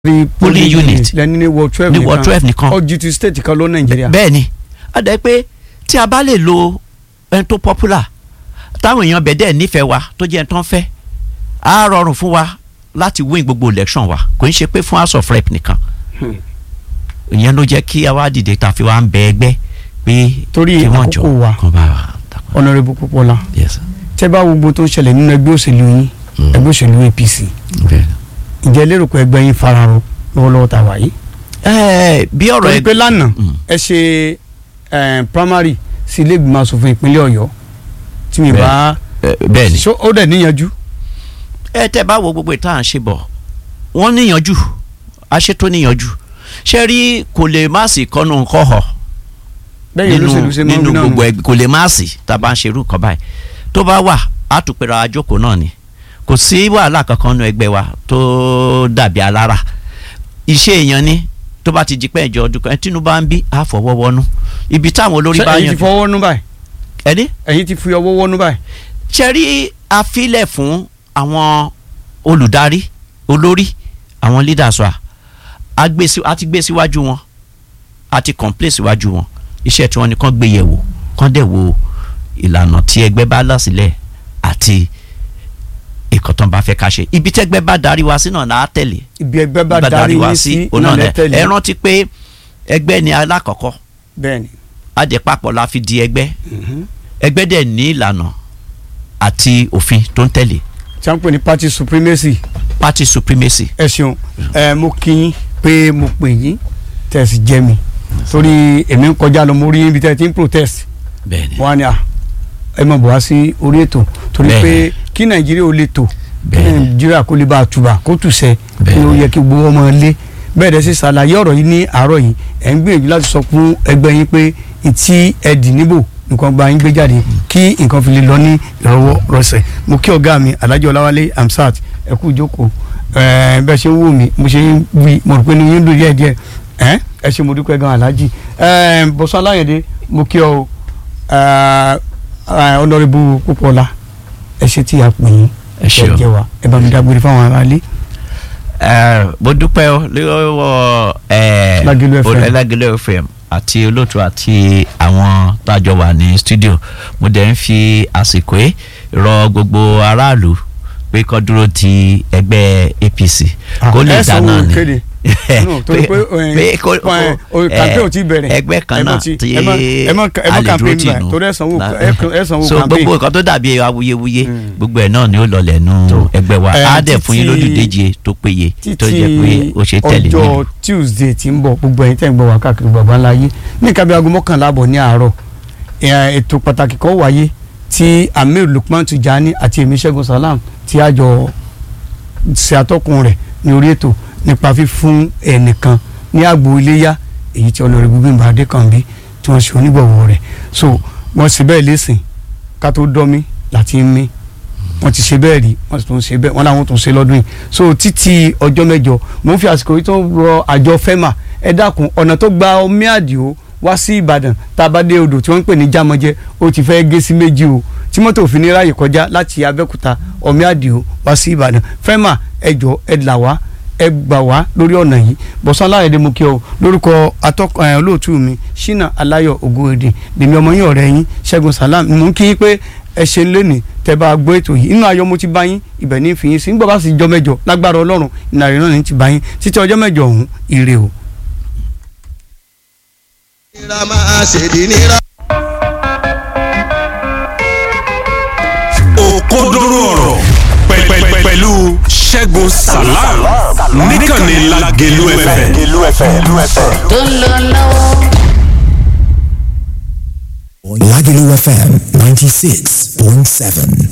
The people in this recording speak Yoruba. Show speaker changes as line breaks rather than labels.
rí
Polling unit.
lẹni ní ward twelve
ní ward twelve nìkan
ó ju ti state kan lọ nàìjíríà.
bẹ́ẹ̀ ni a dẹ̀ pé tí a bá lè lo ẹni tó popular táwọn èèyàn bẹ̀ dẹ̀ nífẹ̀ẹ́ wa tó jẹ́ ẹni tó ń fẹ́ á rọrùn fún wa láti win gbogbo election wa kò ń ṣe pé fún house of rep nìkan
Hmm.
ìyẹn ló jẹ́ kí a wá dìde tá a fi wá ń bẹ ẹgbẹ́ pé
Torí
kí wọ́n jọ
àkókò wa.
kàn bá wa dàpọ̀.
honourable Popoola
Yes.
tẹ́ bá wo gbogbo tó ń ṣẹlẹ̀ nínú ẹgbẹ́ òṣèlú yín
Mm.
ẹgbẹ́ òṣèlú APC
Bẹ́ẹ̀.
ǹjẹ́ lérò pé ẹgbẹ́ yín fararọ lọ́wọ́lọ́wọ́ tá a wà yìí.
Ẹ, bí ọ̀rọ̀
torí pé lánàá
Mm.
ẹ ṣe eh, primary sí ilé ìgbìmọ̀ asòfin ìpínlẹ̀ ọ̀yọ́ tí mi
Bẹ́ẹ̀.
bá
Ẹ, bẹ́ẹ̀ ni
ṣó- ó dẹ̀ níyanjú.
ẹ tẹ́ bá wo gbogbo ìtàn ṣe bọ̀ wọ́n níyànjú aṣètò níyànjú ṣe rí kò lè má sí kọ́nù kọ́họ̀
bẹ́ẹ̀
nínú
olóṣèlú ṣe máa ń
nínú
wí náà
gbogbo
nù.
ẹgbẹ́ kò lè má sí tá a bá ń ṣe irú nǹkan báyìí tó bá wà á tún pera àjókòó náà ni kò sí wàhálà kankan nínú ẹgbẹ́ wa tó dàbí alára iṣẹ́ èèyàn ni tó bá ti jí pẹ́ ìjọ ọdún kan tínú bá ń bí á fọwọ́ wọnú ibi táwọn olórí
Ṣé
bá
ẹ̀yin
yàn
ti fọwọ́ nú báyìí
ẹni
ẹ̀yin ti fi ọwọ́ wọ́nú báyìí.
ṣe rí afílẹ̀ fún àwọn olùdarí olórí àwọn leaders wa a gbé sí- a ti gbé síwájú wọn a ti complain síwájú wọn iṣẹ́ tí wọ́n ní kán gbé yẹ̀ wò kán dẹ̀ wo ìlànà tí ẹgbẹ́ bá là sílẹ̀ àti ìkọ̀ tán bá fẹ́ ká ṣe ibi tẹ́gbẹ́ bá darí wa sí náà là á tẹ̀lé
ibi ẹgbẹ́ bá darí yín sí
òun
náà
náà
lẹ
lẹ
tẹ̀lé.
ẹ rántí pé ẹgbẹ́ ni alákọ̀ọ́kọ́
bẹ́ẹ̀ni.
àjẹpapọ̀ la fi di ẹgbẹ́
Mhm.
ẹgbẹ́ dẹ̀ ní ìlànà àti òfin tó ń tẹ̀lé
tí a ń pè ní party supremacy
party supremacy
ẹ ṣeun ẹ mo kí yín pé mo pè yín tẹ́ ẹ sì jẹ́ mi torí èmi ń kọjá lọ mo rí ibi tẹ́ ẹ ti ń protest
bẹ́ẹ̀ni
wọn á ní à ẹ mọ̀ bọ̀ wá sí orí ètò torí
Bẹ́ẹ̀ni.
pé kí nàìjíríà ó lè tò kí
Bẹ́ẹ̀ni.
nàìjíríà kó lè bá a tùbà kó tùsẹ̀ kí
Bẹ́ẹ̀ni.
ó yẹ kí gbogbo ọmọ lé bẹ́ẹ̀ dẹ̀ sì ṣàlàyé ọ̀rọ̀ yìí ní àárọ̀ yìí ẹ̀ ń gbìyànjú láti sọ fún ẹgbẹ́ yín pé ìtí ẹ̀dì níbò nǹkan gba yín gbé jáde kí nǹkan fi lè lọ ní ìrọwọ́ rọsẹ̀ mo kí ọ̀gá mi alhaji ọláwálé amsat ẹ kú ìjókòó ẹ bẹ́ẹ̀ ṣe ń wò mí mo ṣe ń wí mo rò pé ní yín dùn díẹ̀ díẹ̀ ẹ ẹ ṣe mo dúpẹ́ gan alhaji ẹ bọ́sán aláyẹ̀dẹ mo kí ọ ọ̀nàrẹ́bù Pópóọlá ẹ ṣe tí a pè yín
Ẹ ṣé o.
jẹ́ wa ẹ bá mi dágbére fáwọn aráalé.
ẹ mo dúpẹ́ o lọ́wọ́ ẹ
Lágẹ̀lú FM.
Lágẹ̀lú FM àti olóòtú àti àwọn tájọ wà ní studio mo dẹ̀ ń fi àsìkò yìí rọ gbogbo aráàlú pé kó dúró ti ẹgbẹ́ APC kó lè
ẹ sanwó
dáná ni
kéde. No, torí pé, eh,
pé kó
eh, o- campaign ò tí bẹ̀rẹ̀.
ẹgbẹ́ kan
Ẹ mọ̀
náà
tí-
tí
ẹ mọ̀- ẹ mọ̀- ẹ mọ̀
a lè dúró
campaign
tì
báyìí,
nù
torí ẹ sanwó-
Na-
ẹ- ẹ sanwó
so
campaign.
gbogbo nǹkan tó dàbí awuyewuye
Mm.
gbogbo ẹ̀ náà ni ó lọlẹ̀ nù
So,
ẹgbẹ́ wa
eh,
á dẹ̀ fún yín
títí-
lólùdíje tó péye tó jẹ́ pé ó ṣe tẹ̀lé
ọjọ́
nílùú.
Tuesday tí ń bọ̀ gbogbo ẹ̀yin tẹ́ ń gbọ́ wá káàkiri bàbá ńlá yé ní nǹkan bí aago mọ́kànlá àbọ̀ ní àárọ̀ eh, ètò pàtàkì kan wáyé tí Amir Lukman Tijani àti èmi Ṣẹ́gun Salam tí a jọ ṣe atọ́kùn rẹ̀ ní orí ètò nípa fífún ẹnìkan ní àgbo iléyá èyí tí Honorable Bímbọ́ Adékànbí tí wọ́n ṣe onígbọ̀wọ́ rẹ̀ so wọ́n ṣe bẹ́ẹ̀ lẹ́sìn ká tó dọ́mí láti ń mí wọ́n ti ṣe bẹ́ẹ̀ rí wọ́n sì tún ṣe bẹ́ẹ̀ wọ́n làwọn tún ṣe lọ́dún yìí so títí ọjọ́ mẹ́jọ mò ń fi àsìkò yìí tó rọ àjọ fẹ́mà ẹ dákun ọ̀nà tó gba omi àdìo wá sí ìbàdàn tá a bá dé odò tí wọ́n ń pè ní jámọ́jẹ́ ó ti fẹ́ gé sí méjì o tí mọ́tò òfin ní ráàyè kọjá láti abẹ́òkúta omi àdìo wá sí ìbàdàn fẹ́mà ẹ jọ ẹ là wá ẹ gbà wá lórí ọ̀nà yìí bọ̀sán aláyẹ̀dẹ̀ mo kí ọ lórúkọ atọ́kọ̀ ẹ̀ olóòtú mi ṣínà aláyọ̀ ògòèdè lèmi ọmọ yín ọ̀rẹ́ yín ṣẹ́gun salam mo ń kí yín pé ẹ ṣe lónìí tẹ́ bá gbọ́ ètò yìí inú ayọ̀ mo ti bá yín ibẹ̀ ní fi yín sí nígbà bá sì jọ mẹ́jọ lágbára ọlọ́run ìnàrí náà ní ti bá yín títí ọjọ́ mẹ́jọ ọ̀hún ire o.
nira máa ṣèdí nira.
òkodoro ọ̀rọ̀ pẹ̀pẹ̀- pẹ̀lú ṣẹ́gun salam níkànnì lágẹ̀lú ẹ̀fẹ̀.
tó ń lọ lọ́wọ́.
Lagelu FM 96.7.